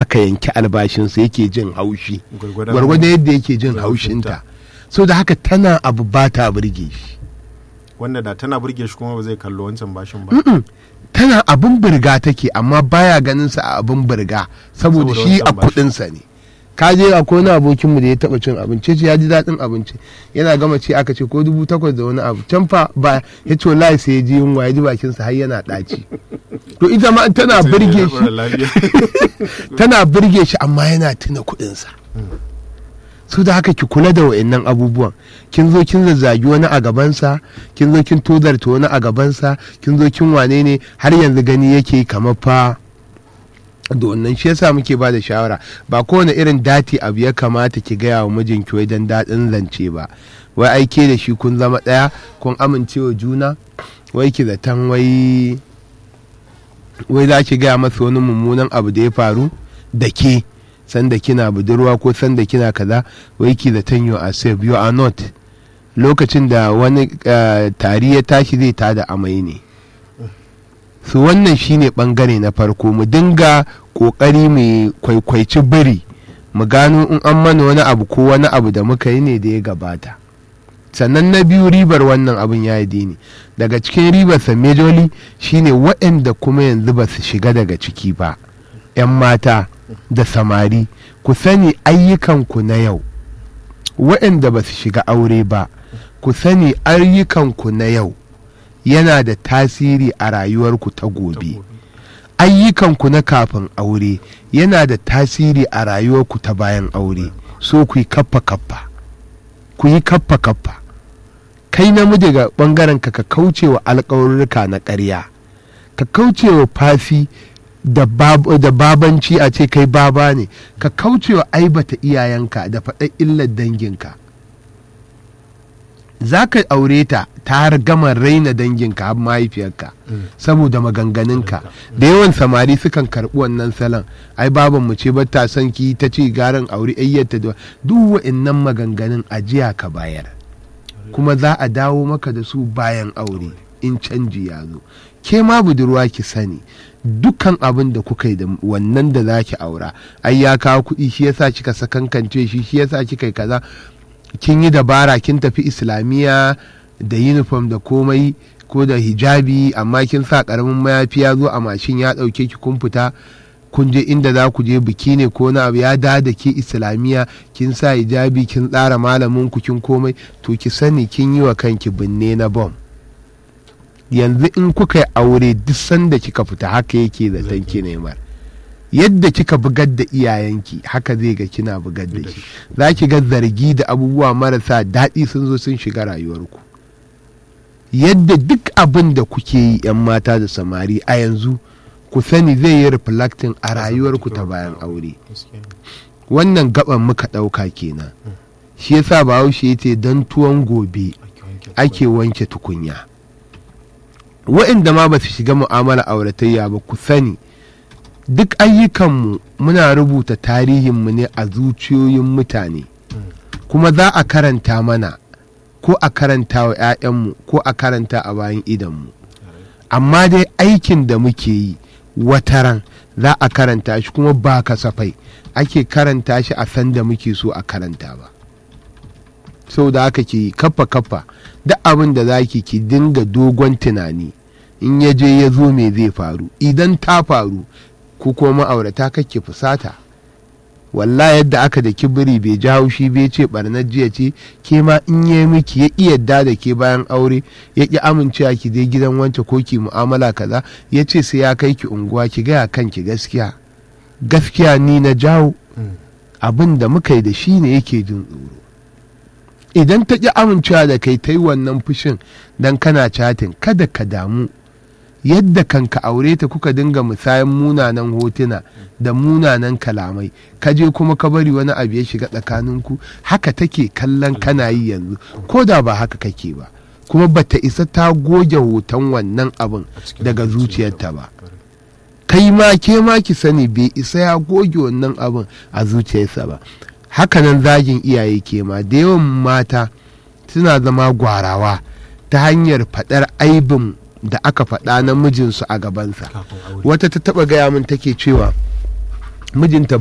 aka yanki albashinsa yake jin haushi Gwargwadon- gwargwadon yadda yake jin haushinta. haushinta so da haka tana abu ba ta burge shi wanda da tana burge shi kuma ba zai kallo wancan bashin ba tana abin birga take amma baya ganin sa a abin birga saboda Saboda shi a wancan bashi. kudinsa ne ka je a wani abokinmu da ya taba cin abinci ce ya ji daɗin abinci yana gama ce aka ce ko dubu takwas da wani abu can fa ba ya ce wallahi sai ya ji yunwa ya ji bakinsa har yana ɗaci to ita ma tana Sai birge ya shi fara lafiya. tana birge shi amma yana tuna kuɗinsa su da haka ki kula da wa'annan abubuwan kin zo kin zazzagi wani a gabansa kin zo kin tozarta wani a gabansa kin zo kin wane ne har yanzu gani yake kamar fa da wannan shi yasa muke ba da shawara ba kowane irin dati abu ya kamata ki gaya wa mijinki wai dan daɗin zance ba wai aike da shi kun zama ɗaya kun amincewa juna wai ki zaton wai wai za ki gaya masa wani mummunan abu da ya faru da ke sanda kina budurwa ko sanda kina kaza wai ki zaton you are safe you are not lokacin da wani eh, tari ya tashi zai tada amai ne su wannan shine bangare na farko mu dinga kokari mu kwaikwaici biri mu gano in an mana wani abu ko wani abu da muka yi ne da ya gabata sannan na biyu ribar wannan abin ya yi dini daga cikin ribarsa majoli shine waɗanda kuma yanzu ba su shiga daga ciki ba 'yan mata da samari ku sani ayyukanku na yau waɗanda ba su shiga aure ba ku sani ayyukanku na yau yana da tasiri a rayuwarku ta gobe ayyukanku na kafin aure yana da tasiri a rayuwarku ta bayan aure so ku yi kaffa kaffa ku yi kaffa kaffa kai namiji ga bangaren ka ka kauce wa alkawarurruka na ƙarya ka kauce wa fafi da bab- da babanci a ce kai baba ne ka kauce wa aibata iyayenka da faɗa illar danginka za ka aure ta ta har gama raina danginka har mahaifiyarka saboda maganganunka da yawan samari sukan karɓi wannan salon ai baban mu ce ta son ki ta ce garin aure ayyata da duk wa'annan maganganun ajiya ka bayar kuma za a dawo maka da su bayan aure in canji ya zo ke ma budurwa ki sani dukkan abin da kuka yi da wannan da za ki aura ai ya kawo kuɗi shi yasa kika sakankance shi shi yasa kika yi kaza kin yi dabara kin tafi islamiyya da uniform da komai ko da hijabi amma kin sa karamin mayafi ya zo a mashin ya ɗauke ki kun fita kun je inda za ku je biki ne ko na abu ya da da ke islamiyya kin sa hijabi kin tsara malamin ku kin komai to ki sani kin yi wa kanki binne na bom yanzu in kuka yi aure duk sanda kika fita haka yake da tanki neman yadda kika bugar da iyayenki haka zai ga kina bugar da shi za ki ga zargi da abubuwa marasa daɗi sun zo sun shiga rayuwarku yadda duk abin da kuke yi 'yan mata da samari a yanzu ku sani zai yi reflecting a rayuwarku ta bayan aure Gaskiya. wannan gaban muka ɗauka kenan shi yasa bahaushe ya ce don tuwon gobe Ake wanke ake wanke tukunya waɗanda ma ba su shiga mu'amala auratayya ba ku sani duk ayyukanmu muna rubuta tarihinmu ne a zuciyoyin mutane kuma za a karanta mana ko a karanta wa 'ya'yanmu ko a karanta a bayan idanmu amma dai aikin da muke yi wataran za a karanta shi kuma ba kasafai ake karanta shi a sanda muke so a karanta ba sau da haka ki kafa kafa duk abin da za ki ki dinga dogon tunani in ya je ya zo me zai faru idan ta faru ko kuma ma'aurata kake fusata walla yadda aka da kibiri bai ji haushi bai ce barnar jiya ce ke ma in yi miki ya ƙi yadda da ke bayan aure ya ƙi amincewa ki je gidan wance ko ki mu'amala kaza ya ce sai ya kai ki unguwa ki gaya kanki gaskiya gaskiya ni na jawo Mm. abin da muka yi da shi ne yake jin tsoro idan ta ƙi amincewa da kai ta yi wannan fushin don kana catin kada ka damu yadda kanka aure ta kuka dinga musayan munanan hotuna da munanan kalamai ka je kuma ka bari wani abu ya shiga tsakaninku haka take kallon kana yi yanzu ko da ba haka kake ba kuma bata isa ta goge hoton wannan abin a cikin daga zuciyarta zuciyarta ba kai ma ke ma ki sani bai isa ya goge wannan abin a zuciyarsa ba hakanan zagin iyaye ke ma da yawan mata suna zama gwarawa ta hanyar faɗar aibin da aka faɗa na mijinsu a gabansa kafin aure wata ta taɓa gaya min take cewa mijinta